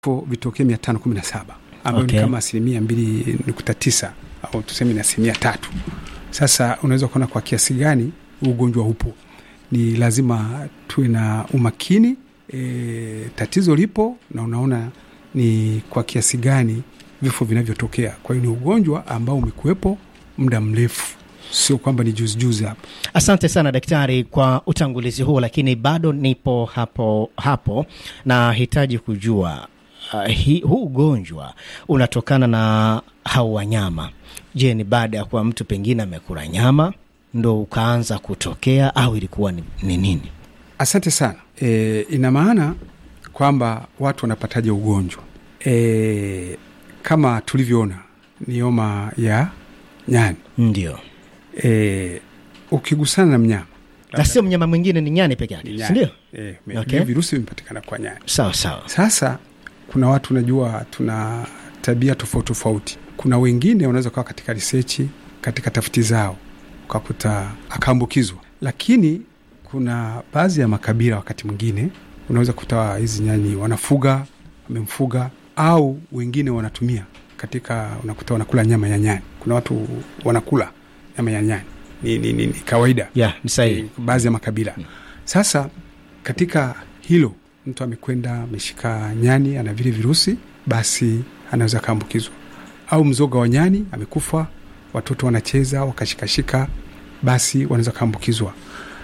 vifo vitokee mia tano kumi na saba ambayo Okay. ni kama asilimia mbili nukta tisa au tuseme ni asilimia tatu. Sasa unaweza kuona kwa kiasi gani ugonjwa upo. Ni lazima tuwe na umakini e, tatizo lipo na unaona ni kwa kiasi gani vifo vinavyotokea. Kwa hiyo ni ugonjwa ambao umekuwepo muda mrefu, sio kwamba ni juzi juzi hapa. Asante sana daktari kwa utangulizi huo, lakini bado nipo hapo hapo, nahitaji kujua uh, hi, huu ugonjwa unatokana na hao wanyama. Je, ni baada ya kuwa mtu pengine amekula nyama ndo ukaanza kutokea au ilikuwa ni, ni nini? Asante sana. E, ina maana kwamba watu wanapataje ugonjwa? E, kama tulivyoona ni homa ya nyani. Ndio, E, ukigusana na mnyama na sio mnyama mwingine, ni nyani peke yake, ni nyani. sindio? E, Okay. virusi vimepatikana kwa nyani. Sawa sawa. Sasa kuna watu unajua, tuna tabia tofauti tofauti. Kuna wengine wanaweza kuwa katika risechi, katika tafiti zao ukakuta akaambukizwa, lakini kuna baadhi ya makabila, wakati mwingine unaweza kukuta hizi nyani wanafuga, wamemfuga au wengine wanatumia katika, unakuta wanakula nyama ya nyani. Kuna watu wanakula nyama ya nyani, ni, ni, ni, ni kawaida Ya, ni sahihi. eh, baadhi ya makabila. Sasa katika hilo mtu amekwenda ameshika nyani ana vile virusi, basi anaweza akaambukizwa. Au mzoga wa nyani amekufa, watoto wanacheza wakashikashika, basi wanaweza kaambukizwa.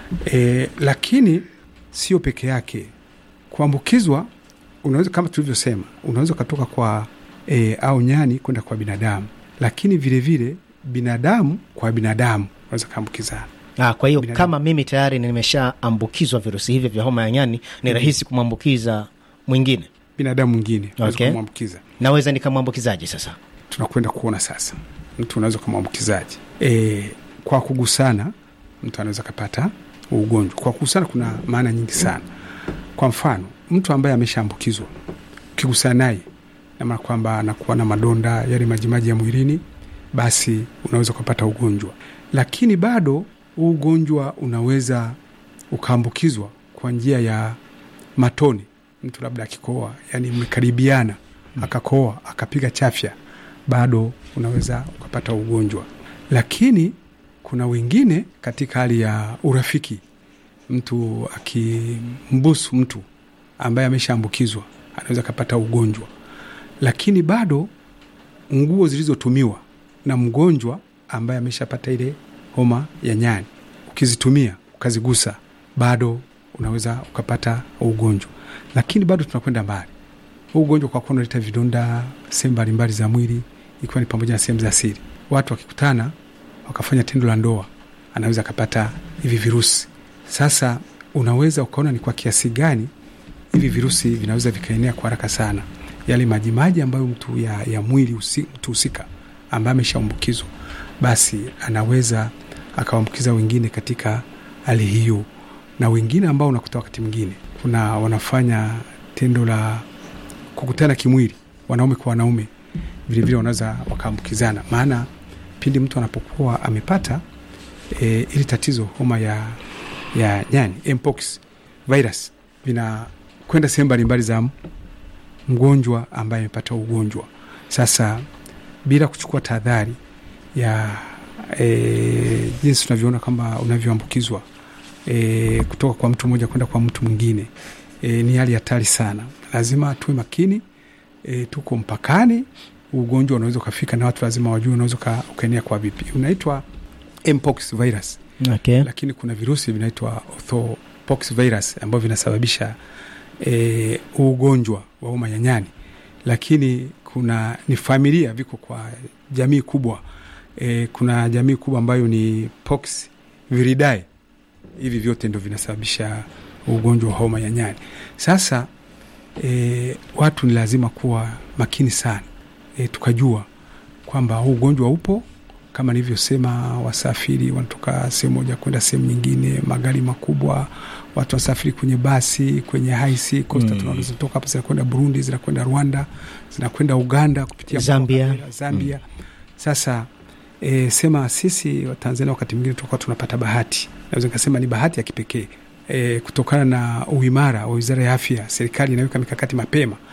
E, lakini sio peke yake kuambukizwa. Unaweza kama tulivyosema, unaweza ukatoka kwa e, au nyani kwenda kwa binadamu, lakini vilevile vile, binadamu kwa binadamu unaweza kaambukizana. Ah, kwa hiyo Binadamu. kama mimi tayari nimeshaambukizwa virusi hivi vya homa ya nyani, ni rahisi kumwambukiza mwingine. binadamu mwingine unaweza Okay. kumwambukiza. Naweza nikamwambukizaje sasa? Tunakwenda kuona sasa, mtu unaweza kumwambukizaji e, kwa kugusana, mtu anaweza kapata ugonjwa kwa kugusana. Kuna maana nyingi sana. Kwa mfano, mtu ambaye ameshaambukizwa ukigusana naye, namaana kwamba anakuwa na madonda yale majimaji ya mwilini, basi unaweza ukapata ugonjwa, lakini bado huu ugonjwa unaweza ukaambukizwa kwa njia ya matone. Mtu labda akikoa, yani mmekaribiana, akakoa akapiga chafya, bado unaweza ukapata ugonjwa. Lakini kuna wengine katika hali ya urafiki, mtu akimbusu mtu ambaye ameshaambukizwa anaweza akapata ugonjwa, lakini bado nguo zilizotumiwa na mgonjwa ambaye ameshapata ile homa ya nyani, ukizitumia ukazigusa, bado unaweza ukapata ugonjwa. Lakini bado tunakwenda mbali, huu ugonjwa kwa kuwa unaleta vidonda sehemu mbalimbali za mwili, ikiwa ni pamoja na sehemu za siri. Watu wakikutana wakafanya tendo la ndoa, anaweza akapata hivi virusi. Sasa unaweza ukaona ni kwa kiasi gani hivi virusi vinaweza vikaenea kwa haraka sana, yale majimaji ambayo mtu ya, ya mwili usi, mtu husika ambaye ameshaambukizwa basi anaweza akawaambukiza wengine katika hali hiyo, na wengine ambao unakuta wakati mwingine kuna wanafanya tendo la kukutana kimwili, wanaume kwa wanaume, vilevile wanaweza wakaambukizana. Maana pindi mtu anapokuwa amepata e, ili tatizo homa ya, ya nyani mpox virus vinakwenda sehemu mbalimbali za mgonjwa ambaye amepata ugonjwa. Sasa bila kuchukua tahadhari ya e, jinsi tunavyoona kwamba unavyoambukizwa e, kutoka kwa mtu mmoja kwenda kwa mtu mwingine e, ni hali hatari sana. Lazima tuwe makini e, tuko mpakani, ugonjwa unaweza ukafika na watu lazima wajue unaweza uka- ukaenea kwa vipi. Unaitwa mpox virus, Okay. lakini kuna virusi vinaitwa orthopox virus ambavyo vinasababisha e, ugonjwa wa homa ya nyani, lakini kuna ni familia, viko kwa jamii kubwa e, kuna jamii kubwa ambayo ni pox viridae. Hivi vyote ndo vinasababisha ugonjwa wa homa ya nyani. Sasa e, watu ni lazima kuwa makini sana e, tukajua kwamba huu ugonjwa upo kama nilivyosema, wasafiri wanatoka sehemu moja kwenda sehemu nyingine, magari makubwa, watu wanasafiri kwenye basi, kwenye haisi kosta Mm. mm. zinatoka hapa zinakwenda Burundi, zinakwenda Rwanda, zinakwenda Uganda kupitia Zambia. Kagera, Zambia. Sasa e, sema sisi Watanzania wakati mwingine tunakuwa tunapata bahati, naweza nikasema ni bahati ya kipekee e, kutokana na uimara wa Wizara ya Afya. Serikali inaweka mikakati mapema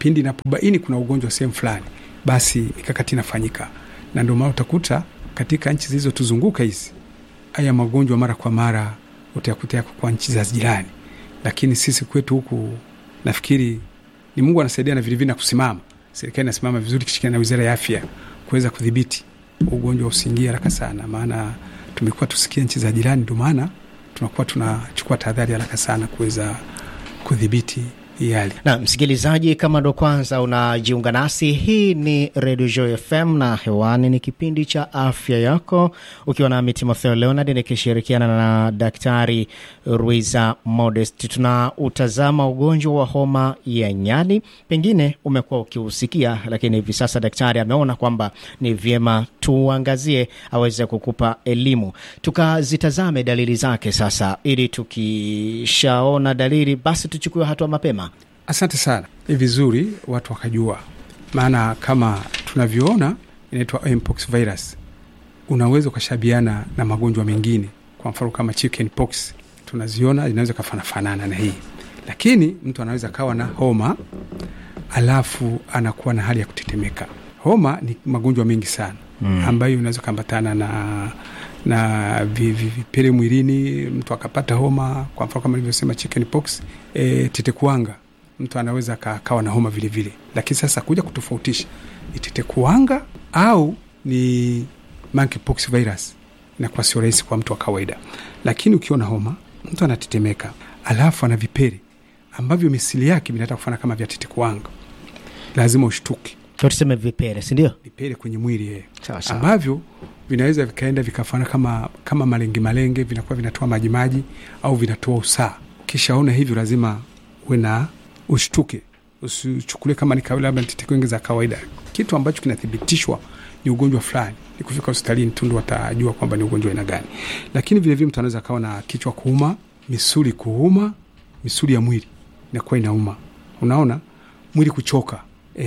pindi inapobaini kuna ugonjwa sehemu fulani, basi mikakati inafanyika, na ndio maana utakuta katika nchi zilizotuzunguka hizi haya magonjwa mara kwa mara utayakuta yako kwa nchi za jirani, lakini sisi kwetu huku nafikiri ni Mungu anasaidia na vilevile na kusimama, serikali inasimama vizuri kishirikiana na wizara ya afya kuweza kudhibiti ugonjwa usiingie haraka sana, maana tumekuwa tusikia nchi za jirani, ndio maana tunakuwa tunachukua tahadhari haraka sana kuweza kudhibiti hii hali. Na msikilizaji, kama ndo kwanza unajiunga nasi, hii ni Radio Joy FM na hewani ni kipindi cha afya yako, ukiwa nami Timotheo Leonard nikishirikiana na Daktari Ruiza Modest. Tunautazama ugonjwa wa homa ya nyani, pengine umekuwa ukiusikia, lakini hivi sasa daktari ameona kwamba ni vyema tuangazie, aweze kukupa elimu, tukazitazame dalili zake sasa, ili tukishaona dalili basi tuchukue hatua mapema. Asante sana, ni vizuri watu wakajua, maana kama tunavyoona inaitwa mpox virus, unaweza ukashabiana na magonjwa mengine, kwa mfano kama chicken pox tunaziona inaweza kafanafanana na hii, lakini mtu anaweza kawa na homa alafu anakuwa na hali ya kutetemeka. Homa ni magonjwa mengi sana mm, ambayo unaweza ukaambatana na na vipele mwilini, mtu akapata homa, kwa mfano kama nilivyosema chicken pox. E, tetekuwanga mtu anaweza akawa na homa vilevile vile. Lakini sasa kuja kutofautisha ni tetekuwanga au ni monkeypox virus inakuwa sio rahisi kwa mtu wa kawaida, lakini ukiona homa, mtu anatetemeka, alafu ana vipele ambavyo misili yake vinataka kufana kama vya tetekuwanga, lazima ushtuke. Tuseme vipele, si ndio? Vipele kwenye mwili ye, Sawa sawa. ambavyo vinaweza vikaenda vikafana kama, kama malenge malenge, vinakuwa vinatoa majimaji au vinatoa usaa. Ukishaona hivyo, lazima uwe na ushtuke, usichukulie kama ni kawaida, labda tetekuwanga za kawaida. Kitu ambacho kinathibitishwa ni ugonjwa fulani, ni kufika hospitalini tu ndo watajua kwamba ni ugonjwa aina gani. Lakini vilevile mtu anaweza akawa na kichwa kuuma, misuli kuuma, misuli ya mwili inakuwa inauma, unaona mwili kuchoka.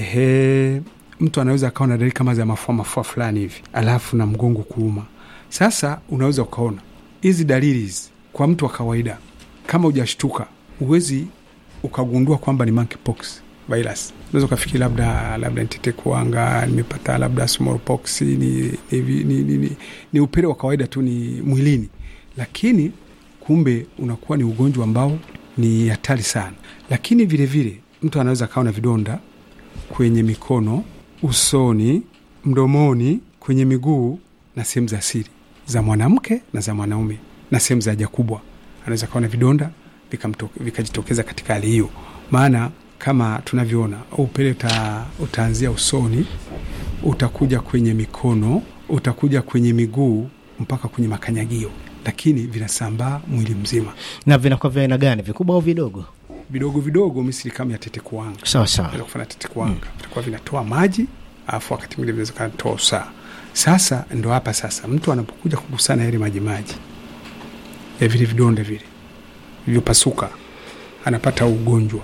Ehe, mtu anaweza akawa na dalili kama za mafua mafua fulani hivi, alafu na mgongo kuuma. Sasa unaweza ukaona hizi dalili hizi kwa mtu wa kawaida, kama hujashtuka, huwezi ukagundua kwamba ni monkeypox virus. Unaweza ukafikiri labda labda ni tetekuwanga, nimepata labda smallpox, ni, ni, ni, ni, ni, ni upele wa kawaida tu, ni mwilini, lakini kumbe unakuwa ni ugonjwa ambao ni hatari sana. Lakini vilevile vile, mtu anaweza akawa na vidonda kwenye mikono, usoni, mdomoni, kwenye miguu na sehemu za siri za mwanamke na za mwanaume na sehemu za haja kubwa, anaweza kawa na vidonda vikajitokeza vika katika hali hiyo. Maana kama tunavyoona upele uta, utaanzia usoni, utakuja kwenye mikono, utakuja kwenye miguu mpaka kwenye makanyagio, lakini vinasambaa mwili mzima. Na vinakuwa vya aina gani, vikubwa au vidogo? Vidogo vidogo, misili kama ya tetekuwanga Sawa sawa. Vinaweza kufanya tetekuwanga, vitakuwa vinatoa maji, alafu wakati mwingine vinaweza kanatoa usaa. Sasa ndo hapa sasa mtu anapokuja kugusana yale majimaji ya vile vidonda vile vilivyopasuka, anapata ugonjwa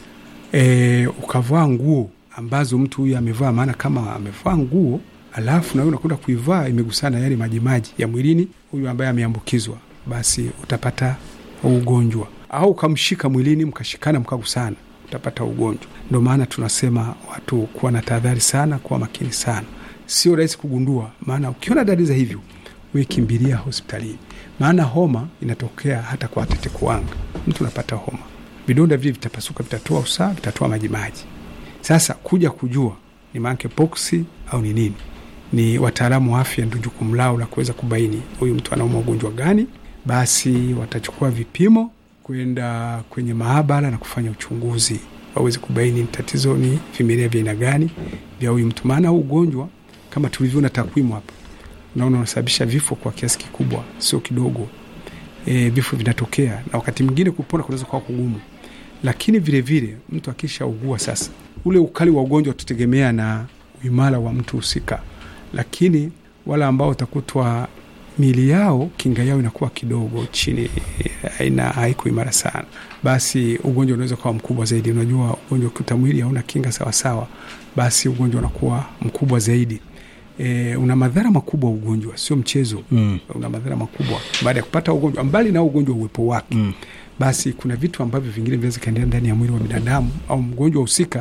e, ukavaa nguo ambazo mtu huyu amevaa, maana kama amevaa nguo alafu nawe unakwenda kuivaa imegusana yale majimaji ya mwilini huyu ambaye ameambukizwa, basi utapata ugonjwa au ukamshika mwilini mkashikana mkagusana, utapata ugonjwa. Ndo maana tunasema watu kuwa na tahadhari sana, kuwa makini sana. Sio rahisi kugundua, maana ukiona dalili za hivyo, we kimbilia hospitalini, maana homa inatokea hata kwa tetekuwanga. Mtu unapata homa, vidonda vile vitapasuka, vitatoa usaa, vitatoa majimaji. Sasa kuja kujua ni monkeypox au ni nini, ni wataalamu wa afya ndio jukumu lao la kuweza kubaini huyu mtu anauma ugonjwa gani. Basi watachukua vipimo kwenda kwenye maabara na kufanya uchunguzi waweze kubaini tatizo ni vimelea vya aina gani vya huyu mtu. Maana huu ugonjwa kama tulivyoona takwimu hapa, naona unasababisha vifo kwa kiasi kikubwa, sio kidogo. E, vifo vinatokea na wakati mwingine kupona kunaweza kuwa kugumu, lakini vilevile vile, mtu akishaugua sasa, ule ukali wa ugonjwa utategemea na uimara wa mtu husika, lakini wale ambao utakutwa mili yao kinga yao inakuwa kidogo chini, haina haiko imara sana, basi ugonjwa unaweza kuwa mkubwa zaidi. Unajua, ugonjwa ukuta mwili hauna kinga sawasawa, basi ugonjwa unakuwa mkubwa zaidi. E, una madhara makubwa ugonjwa, sio mchezo Mm. una madhara makubwa baada ya kupata ugonjwa. Mbali na ugonjwa uwepo wake Mm. basi kuna vitu ambavyo vingine vinaweza kaendelea ndani ya mwili wa binadamu au mgonjwa husika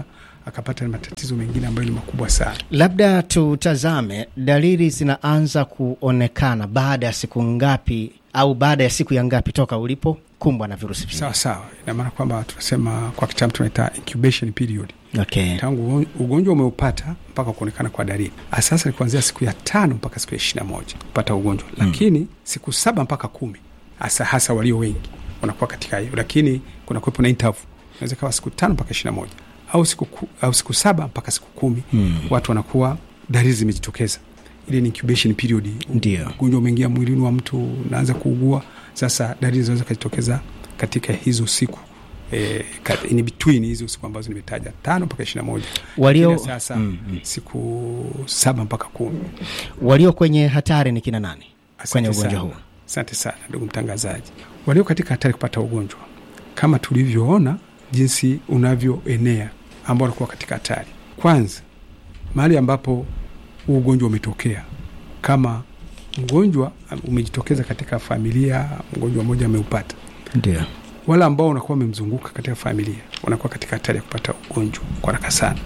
akapata matatizo mengine ambayo ni makubwa sana. Labda tutazame dalili zinaanza kuonekana baada ya siku ngapi au baada ya siku ya ngapi toka ulipokumbwa na virusi vile? Sawa sawa, ina maana kwamba tunasema kwa kitaalamu tunaita incubation period, Okay. tangu ugonjwa umeupata mpaka kuonekana kwa dalili. Sasa ni kuanzia siku ya tano mpaka siku ya ishirini na moja kupata ugonjwa, lakini siku saba mpaka kumi hasa hasa walio wengi wanakuwa katika hiyo, lakini kuna kuwepo na interval, inaweza kawa siku tano mpaka ishirini na moja au siku, ku, au siku saba mpaka siku kumi Mm. watu wanakuwa dalili zimejitokeza. Ile ni incubation period, Ndio. ugonjwa umeingia mwilini wa mtu, unaanza kuugua. Sasa dalili zinaweza kujitokeza katika hizo siku e, in between hizo siku ambazo nimetaja tano mpaka ishirini na moja Walio, Lakini sasa Mm, mm. siku saba mpaka kumi. walio kwenye hatari ni kina nani Asante kwenye ugonjwa sana. huu? Asante sana ndugu mtangazaji. Walio katika hatari kupata ugonjwa kama tulivyoona jinsi unavyoenea, ambao wanakuwa katika hatari, kwanza mahali ambapo huu ugonjwa umetokea, kama mgonjwa umejitokeza katika familia, mgonjwa mmoja ameupata, Ndio. wale ambao wanakuwa wamemzunguka katika familia wanakuwa katika hatari ya kupata ugonjwa kwa haraka sana.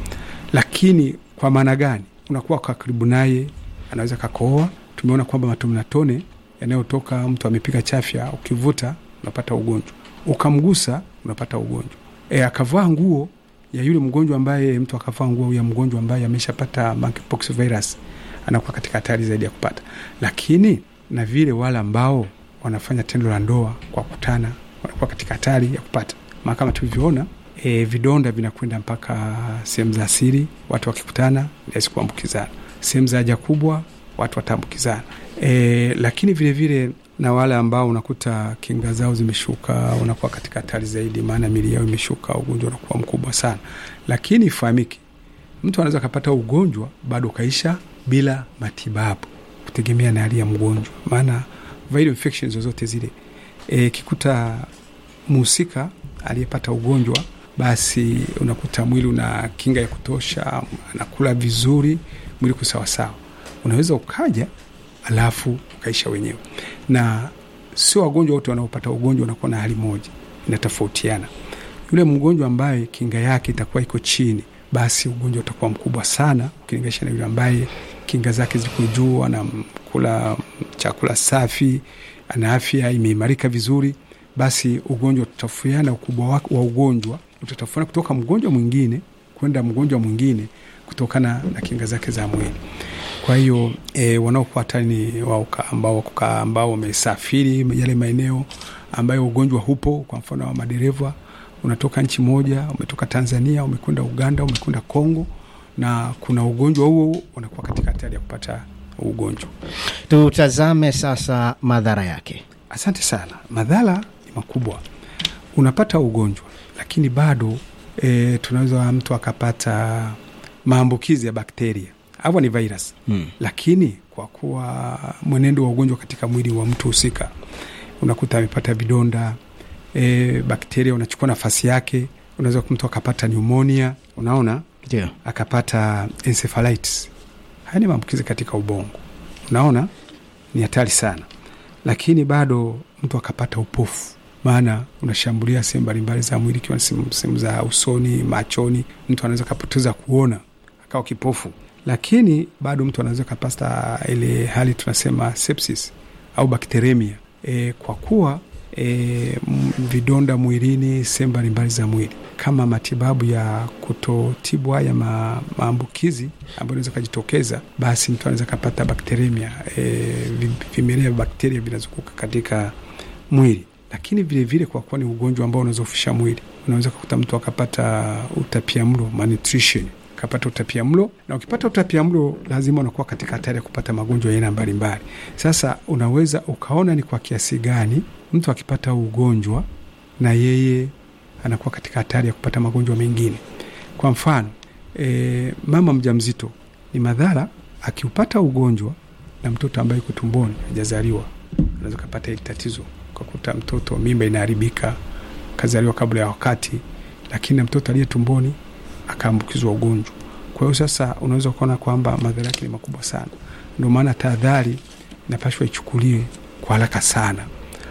Lakini kwa maana gani? Unakuwa kwa karibu naye, anaweza kakohoa. Tumeona kwamba matone yanayotoka mtu amepiga chafya, ukivuta unapata ugonjwa, ukamgusa unapata ugonjwa. E, akavaa nguo ya yule mgonjwa ambaye mtu akavaa nguo ya mgonjwa ambaye ameshapata monkeypox virus, anakuwa katika hatari zaidi ya kupata. Lakini na vile wale ambao wanafanya tendo la ndoa kwa kutana wanakuwa katika hatari ya kupata, maana kama tulivyoona e, vidonda vinakwenda mpaka sehemu za siri, watu wakikutana rahisi kuambukizana. Sehemu za haja kubwa watu wataambukizana. E, lakini vilevile vile, na wale ambao unakuta kinga zao zimeshuka wanakuwa katika hatari zaidi, maana mili yao imeshuka, ugonjwa unakuwa mkubwa sana. Lakini ifahamike, mtu anaweza akapata ugonjwa bado ukaisha bila matibabu, kutegemea na hali ya mgonjwa, maana viral infections zozote zile e, kikuta mhusika aliyepata ugonjwa basi unakuta mwili una kinga ya kutosha, anakula vizuri, mwili kusawasawa, unaweza ukaja alafu ukaisha wenyewe. Na sio wagonjwa wote wanaopata ugonjwa wanakuwa na hali moja, inatofautiana. Yule mgonjwa ambaye kinga yake itakuwa iko chini, basi ugonjwa utakuwa mkubwa sana ukilinganisha na yule ambaye kinga zake ziko juu, anakula chakula safi, ana afya imeimarika vizuri, basi ugonjwa utatofautiana. Ukubwa wa, wa ugonjwa utatofautiana kutoka mgonjwa mwingine kwenda mgonjwa mwingine kutokana na kinga zake za mwili. Kwa hiyo e, wanaokuwa hatari ni wao ambao ambao wamesafiri yale maeneo ambayo ugonjwa hupo. Kwa mfano wa madereva, unatoka nchi moja, umetoka Tanzania, umekwenda Uganda, umekwenda Kongo na kuna ugonjwa huo, unakuwa katika hatari ya kupata ugonjwa. Tutazame sasa madhara yake. Asante sana. Madhara ni makubwa, unapata ugonjwa lakini bado e, tunaweza mtu akapata maambukizi ya bakteria au ni virus Hmm. lakini kwa kuwa mwenendo wa ugonjwa katika mwili wa mtu husika, unakuta amepata vidonda e, bakteria unachukua nafasi yake, unaweza mtu akapata pneumonia, unaona, Ndio. akapata encephalitis. Haya ni maambukizi katika ubongo, unaona, ni hatari sana. Lakini bado mtu akapata upofu, maana unashambulia sehemu mbalimbali za mwili, ikiwa sehemu za usoni, machoni. Mtu anaweza kapoteza kuona akawa kipofu lakini bado mtu anaweza kapata ile hali tunasema sepsis au bakteremia e, kwa kuwa e, vidonda mwilini sehemu mbalimbali za mwili. Kama matibabu ya kutotibu haya ma, maambukizi ambayo inaweza kajitokeza, basi mtu anaweza kapata bakteremia e, vimelea vya bakteria vinazunguka katika mwili. Lakini vilevile vile kwa kuwa ni ugonjwa ambao unazofisha mwili, unaweza kukuta mtu akapata utapia mlo malnutrition kapata utapia mlo, na ukipata utapia mlo lazima unakuwa katika hatari ya kupata magonjwa ya aina mbalimbali. Sasa unaweza ukaona ni kwa kiasi gani mtu akipata ugonjwa na yeye anakuwa katika hatari ya kupata magonjwa mengine. Kwa mfano e, mama mjamzito ni madhara akiupata ugonjwa na mtoto ambaye yuko tumboni hajazaliwa, unaweza kupata hili tatizo, ukakuta mtoto mimba inaharibika, kazaliwa kabla ya wakati, lakini na mtoto aliye tumboni akaambukizwa ugonjwa. Kwa hiyo sasa unaweza kuona kwamba madhara yake ni makubwa sana. Ndio maana tahadhari inapashwa ichukuliwe kwa haraka sana,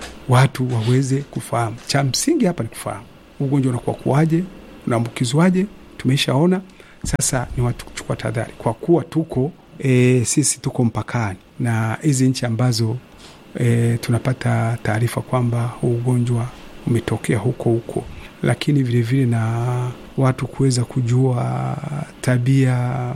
watu waweze kufahamu. Cha msingi hapa ni kufahamu ugonjwa unakuwa kuwaje, unaambukizwaje, tumeishaona. Sasa ni watu kuchukua tahadhari, kwa kuwa tuko e, sisi tuko mpakani na hizi nchi ambazo e, tunapata taarifa kwamba huu ugonjwa umetokea huko huko, lakini vilevile na watu kuweza kujua tabia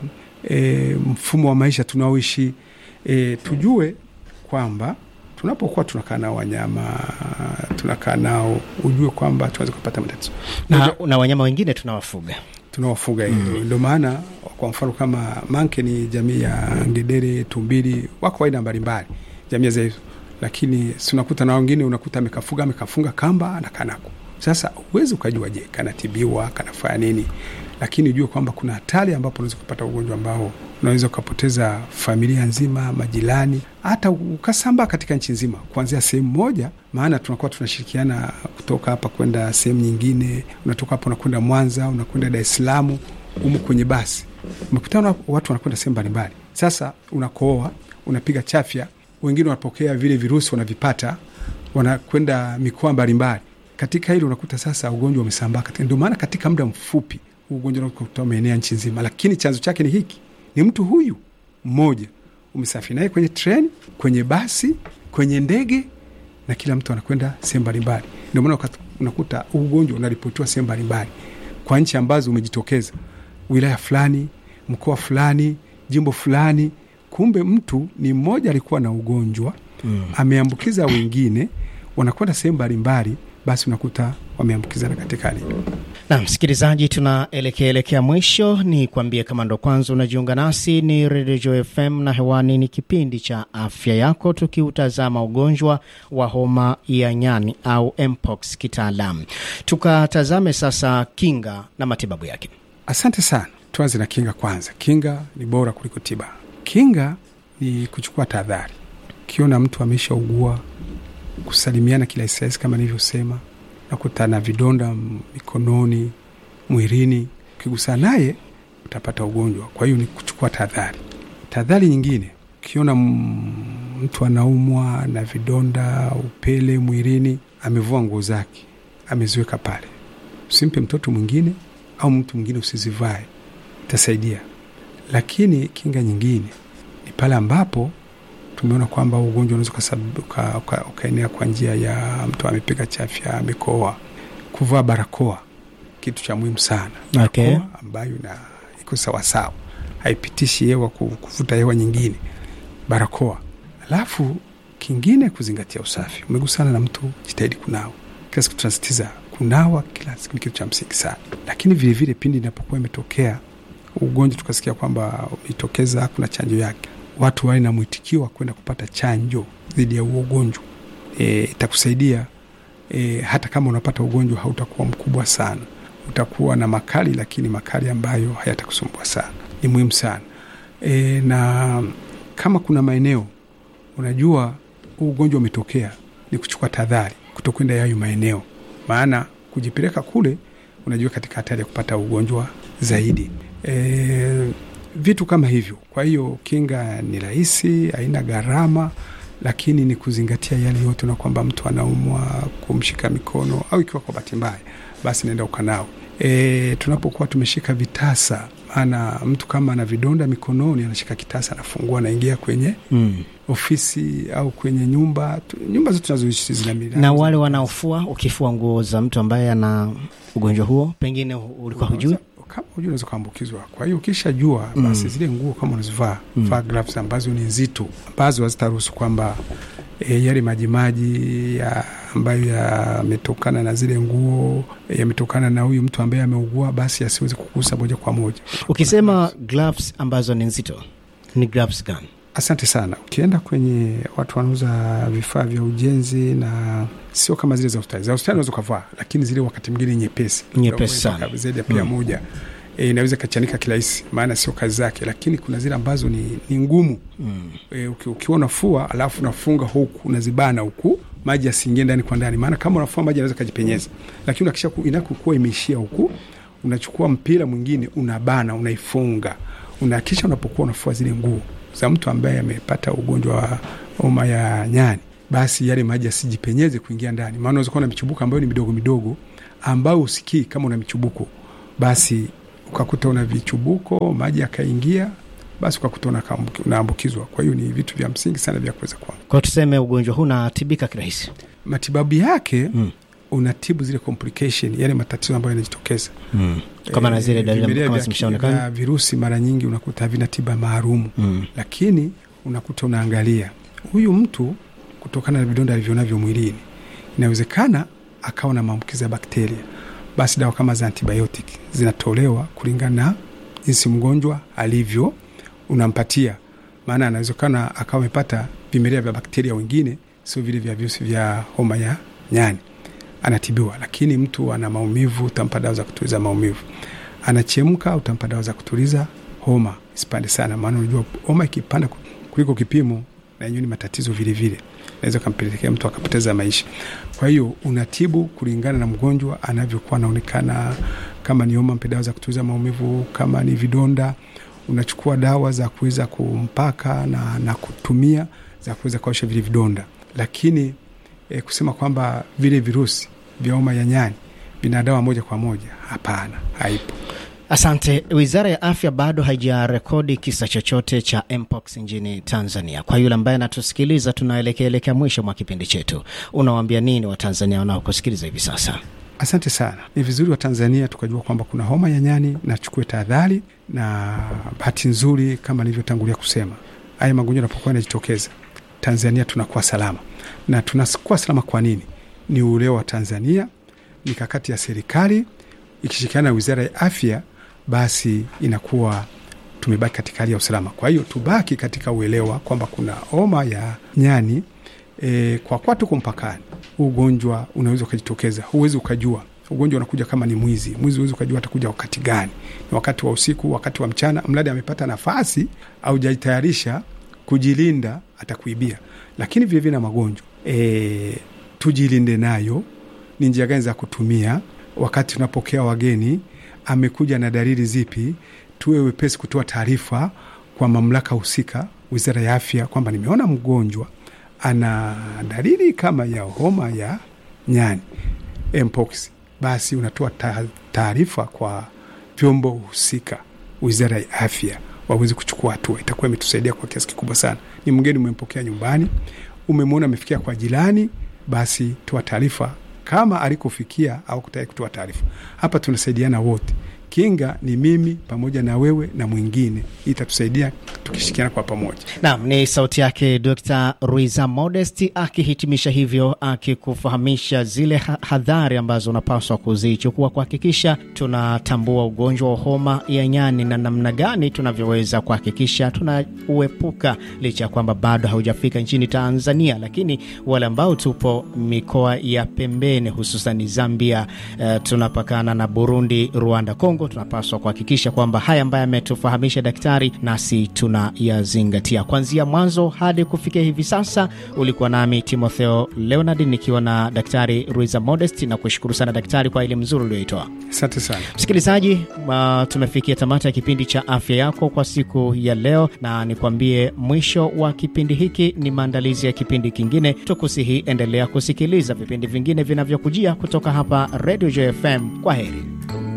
e, mfumo wa maisha tunaoishi e, tujue kwamba tunapokuwa tunakaa nao wanyama tunakaa nao, ujue kwamba tunaweza kupata matatizo na, na wanyama wengine tunawafuga tunawafuga hivyo. Ndio maana kwa mfano kama manke ni jamii ya ngedere, tumbili, wako aina mbalimbali jamii za hizo, lakini tunakuta na wengine unakuta amekafuga amekafunga kamba anakaa nako. Sasa huwezi ukajua, je, kanatibiwa kanafanya nini? Lakini ujue kwamba kuna hatari ambapo unaweza kupata ugonjwa ambao unaweza ukapoteza familia nzima, majirani, hata ukasambaa katika nchi nzima, kuanzia sehemu moja. Maana tunakuwa tunashirikiana kutoka hapa kwenda sehemu nyingine, unatoka hapa unakwenda Mwanza, unakwenda Dar es Salaam, umo kwenye basi, umekutana watu wanakwenda sehemu mbalimbali. Sasa unakooa, unapiga chafya, wengine wanapokea vile virusi, wanavipata, wanakwenda mikoa mbalimbali. Katika hili unakuta sasa ugonjwa umesambaa. Ndio maana katika muda mfupi ugonjwa unakuta umeenea nchi nzima, lakini chanzo chake ni hiki, ni mtu huyu mmoja umesafiri naye kwenye treni, kwenye basi, kwenye ndege, na kila mtu anakwenda sehemu mbalimbali. Ndio maana unakuta ugonjwa unaripotiwa sehemu mbalimbali kwa nchi ambazo umejitokeza, wilaya fulani, mkoa fulani, jimbo fulani. Kumbe mtu ni mmoja alikuwa na ugonjwa mm, ameambukiza wengine, wanakwenda sehemu mbalimbali basi unakuta wameambukizana katika hali na msikilizaji, tunaelekea elekea mwisho. Ni kuambie kama ndo kwanza unajiunga nasi, ni Radio Joy FM na hewani ni kipindi cha afya yako, tukiutazama ugonjwa wa homa ya nyani au mpox kitaalam. Tukatazame sasa kinga na matibabu yake. Asante sana. Tuanze na kinga kwanza. Kinga ni bora kuliko tiba. Kinga ni kuchukua tahadhari. Ukiona mtu ameshaugua kusalimiana kila isaisi kama nilivyosema, nakuta na vidonda mikononi, mwilini, ukigusana naye utapata ugonjwa. Kwa hiyo ni kuchukua tahadhari. Tahadhari nyingine, ukiona mtu anaumwa na vidonda, upele mwilini, amevua nguo zake ameziweka pale, usimpe mtoto mwingine au mtu mwingine usizivae, itasaidia. Lakini kinga nyingine ni pale ambapo tumeona kwamba ugonjwa unaweza ukaenea kwa njia ya mtu amepiga chafya, amekoa. Kuvaa barakoa kitu cha muhimu sana, Okay. barakoa ambayo na iko sawasawa, haipitishi hewa kuvuta hewa nyingine, barakoa. Alafu kingine kuzingatia usafi. Umegusana na mtu, jitahidi kunawa kila siku. Tunasitiza kunawa kila siku, ni kitu cha msingi sana. Lakini vilevile pindi inapokuwa imetokea ugonjwa tukasikia kwamba umetokeza, kuna chanjo yake watu wawe na mwitikio wa kwenda kupata chanjo dhidi ya huo ugonjwa. E, itakusaidia e, hata kama unapata ugonjwa hautakuwa mkubwa sana, utakuwa na makali, lakini makali ambayo hayatakusumbua sana. Ni muhimu sana e, na kama kuna maeneo unajua huu ugonjwa umetokea, ni kuchukua tahadhari kutokwenda yayo maeneo, maana kujipeleka kule unajua katika hatari ya kupata ugonjwa zaidi e, vitu kama hivyo. Kwa hiyo kinga ni rahisi, haina gharama, lakini ni kuzingatia yale yote, na kwamba mtu anaumwa, kumshika mikono au ikiwa kwa bahati mbaya, basi naenda ukanao. E, tunapokuwa tumeshika vitasa, maana mtu kama ana vidonda mikononi anashika kitasa, anafungua, anaingia kwenye Mm. ofisi au kwenye nyumba tu, nyumba zote tunazoishi zina milango. Na wale wanaofua, ukifua nguo za mtu ambaye ana ugonjwa huo, pengine ulikuwa hujui kama hujui unaweza kuambukizwa. Kwa hiyo ukishajua basi zile nguo kama unazivaa vaa gloves ambazo ni nzito, ambazo hazitaruhusu kwamba e, yale majimaji ya ambayo yametokana na zile nguo e, yametokana na huyu mtu ambaye ameugua, basi asiweze kugusa moja kwa moja. Ukisema gloves ambazo ni nzito, ni gloves gani? Asante sana. Ukienda kwenye watu wanauza vifaa vya ujenzi, na sio kama zile za hospitali. Za hospitali unaweza ukavaa, lakini zile wakati mwingine nyepesi Nyepesi sana. Mpaka zaidi ya pia moja e, inaweza ikachanika kirahisi, maana sio kazi zake, lakini kuna zile ambazo ni, ni ngumu e, uki, ukiwa unafua alafu unafunga huku unazibana huku maji yasiingie ndani kwa ndani, maana kama unafua maji anaweza kajipenyeza, lakini unakisha ku- inakokuwa imeishia huku, unachukua mpira mwingine unabana, unaifunga, unakisha unapokuwa unafua zile nguo za mtu ambaye amepata ugonjwa wa homa ya nyani, basi yale maji yasijipenyeze kuingia ndani, maana unaweza kuwa na michubuko ambayo ni midogo midogo ambayo usikii kama una michubuko, basi ukakuta una vichubuko, maji yakaingia, basi ukakuta unakaambuki- unaambukizwa. Kwa hiyo ni vitu vya msingi sana vya kuweza kwa Kwa tuseme ugonjwa huu unatibika kirahisi. matibabu yake Mm. unatibu zile complication, yale matatizo ambayo yanajitokeza Mm. Kama na zile Eh, dalili vimelea kama vya- zimeshaonekana. vya virusi mara nyingi unakuta havina tiba maalumu Mm. lakini unakuta unaangalia huyu mtu kutokana na vidonda alivyonavyo mwilini, inawezekana akawa na maambukizi ya bakteria, basi dawa kama za antibiotic zinatolewa kulingana na jinsi mgonjwa alivyo, unampatia. Maana anawezekana akawa amepata vimelea vya bakteria wengine, sio vile vya virusi vya homa ya nyani, anatibiwa. Lakini mtu ana maumivu, utampa dawa za kutuliza maumivu. Anachemka, utampa dawa za kutuliza homa isipande sana, maana unajua homa ikipanda ku- kuliko kipimo, na yenyewe ni matatizo vile vile, naweza kampelekea mtu akapoteza maisha. Kwa hiyo unatibu kulingana na mgonjwa anavyokuwa anaonekana. Kama ni homa, mpe dawa za kutuliza maumivu. Kama ni vidonda, unachukua dawa za kuweza kumpaka na, na kutumia za kuweza kuosha vile vidonda, lakini e, kusema kwamba vile virusi vya homa ya nyani vina dawa moja kwa moja, hapana, haipo. Asante. Wizara ya Afya bado haijarekodi kisa chochote cha mpox nchini Tanzania. Kwa yule ambaye anatusikiliza, tunaelekea elekea mwisho mwa kipindi chetu, unawaambia nini Watanzania wanaokusikiliza hivi sasa? Asante sana. Ni vizuri wa Tanzania tukajua kwamba kuna homa ya nyani na chukue tahadhari, na bahati nzuri kama nilivyotangulia kusema, haya magonjwa yanapokuwa yanajitokeza Tanzania tunakuwa salama, na tunakuwa salama kwa nini? Ni uelewa wa Tanzania, mikakati ya serikali ikishirikiana na wizara ya afya, basi inakuwa tumebaki katika hali ya usalama. Kwa hiyo tubaki katika uelewa kwamba kuna homa ya nyani e, kwa kuwa tuko mpakani, huu ugonjwa unaweza ukajitokeza, huwezi ukajua. Ugonjwa unakuja kama ni mwizi, mwizi huwezi ukajua atakuja wakati gani, ni wakati wa usiku, wakati wa mchana, mradi amepata nafasi au jajitayarisha kujilinda, atakuibia. Lakini vilevile na magonjwa e, tujilinde nayo. Ni njia gani za kutumia wakati tunapokea wageni? Amekuja na dalili zipi? Tuwe wepesi kutoa taarifa kwa mamlaka husika, wizara ya afya, kwamba nimeona mgonjwa ana dalili kama ya homa ya nyani mpox, basi unatoa ta- taarifa kwa vyombo husika, wizara ya afya waweze kuchukua hatua. Itakuwa imetusaidia kwa kiasi kikubwa sana. Ni mgeni umempokea nyumbani, umemwona amefikia kwa jirani, basi toa taarifa kama alikofikia au kutaka kutoa taarifa. Hapa tunasaidiana wote. Kinga ni mimi pamoja na wewe na mwingine, hii itatusaidia tukishirikiana kwa pamoja. Naam, ni sauti yake Dr. Ruiza Modest akihitimisha hivyo, akikufahamisha zile ha- hadhari ambazo unapaswa kuzichukua kuhakikisha tunatambua ugonjwa wa homa ya nyani na namna gani tunavyoweza kuhakikisha tunauepuka, licha ya kwamba bado haujafika nchini Tanzania, lakini wale ambao tupo mikoa ya pembeni, hususan Zambia, eh, tunapakana na Burundi, Rwanda, Kongo, tunapaswa kuhakikisha kwamba haya ambayo ametufahamisha daktari nasi tunayazingatia kuanzia mwanzo hadi kufikia hivi sasa. Ulikuwa nami Timotheo Leonard nikiwa na Daktari Ruiza Modest, na kushukuru sana daktari kwa elimu nzuri ulioitoa. Asante sana. Msikilizaji, uh, tumefikia tamati ya kipindi cha afya yako kwa siku ya leo, na nikwambie mwisho wa kipindi hiki ni maandalizi ya kipindi kingine. Tukusihi endelea kusikiliza vipindi vingine vinavyokujia kutoka hapa Radio JFM. Kwa heri.